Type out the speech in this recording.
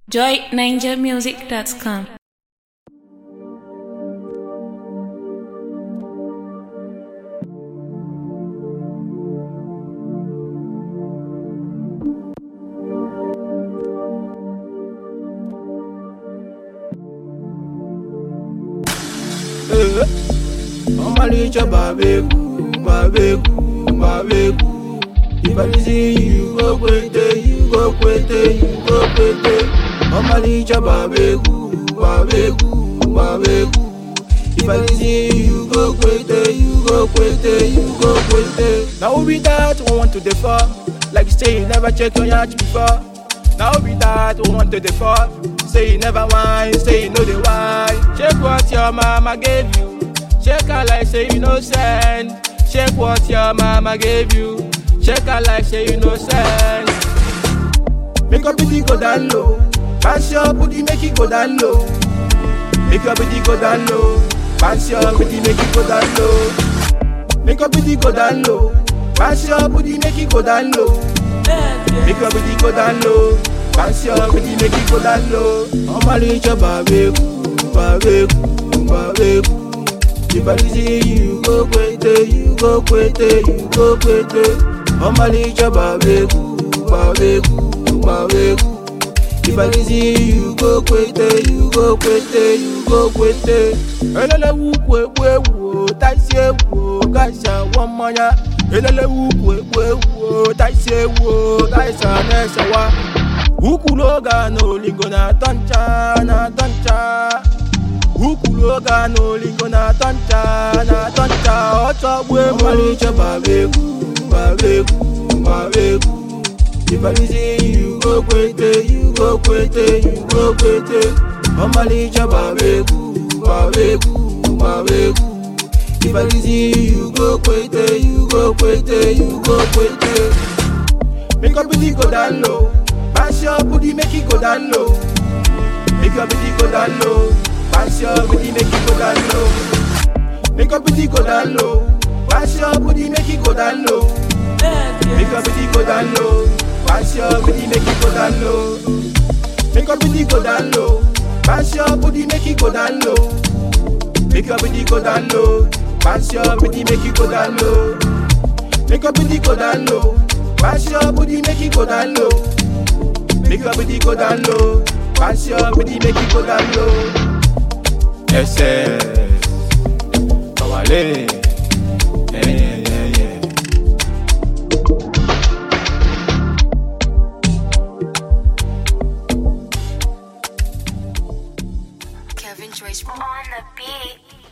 joyninjamusic.com. Omalicha babeku, babeku, babeku. If I see you go kwete, you go kwete, you go kwete. Omalicha babeku, babeku, babeku. If I see you go kwete, you go kwete, you go kwete. Now who be that who want to defer? Like say you never check your yacht before. Now who be that who want to defer? Say you never whine, say you know the why. Check what your mama gave you. Check her like say you no send. Check what your mama gave you. Check her like say you no send. Make your booty go down low. Pass your booty, make it go down low. Make your booty go down low. Pass your booty, make it go down low. Make your booty go down low. Pass your booty, make it go down low. Make your booty go down low. Pass your booty, make it go down low. Omalicha babeku, babeku, babeku. If I see you go kwete, you go kwete, you go kwete. Omalicha babeku, babeku, babeku. If I see you go kwete, you go kwete, you go kwete. Elele wukwe wewo, taisi ewo, gaisa wamanya. Elele wukwe wewo, taisi ewo, gaisa nesewa. Ukuloga no lingo na toncha, na toncha. Ukuloga no lingo na toncha, na toncha. Ocho bwe malicha babeku, babeku, babeku. If I see you go kwete, you go kwete, you go kwete. Omalicha babeku, babeku, babeku. If I see you go kwete, you go kwete, you go kwete. Make your booty go down low. Pass your booty, make it go down low. Make your booty go down low. Pass your booty, make it go down low. Make your booty go down low. Pass your booty, make it go down low. Make your booty go down low. Pass your booty, make it go down low. Make your booty go down low. Pass your booty, make it go down low. Make your booty go down low. Pass your booty, make it go down low. Make your booty go down low. Pass your booty, make it go down low. Make your booty go down low. Pass your booty, make it go down low. Ese, Kawale, yeah, yeah, yeah, yeah. Kevin Joyce on the beat.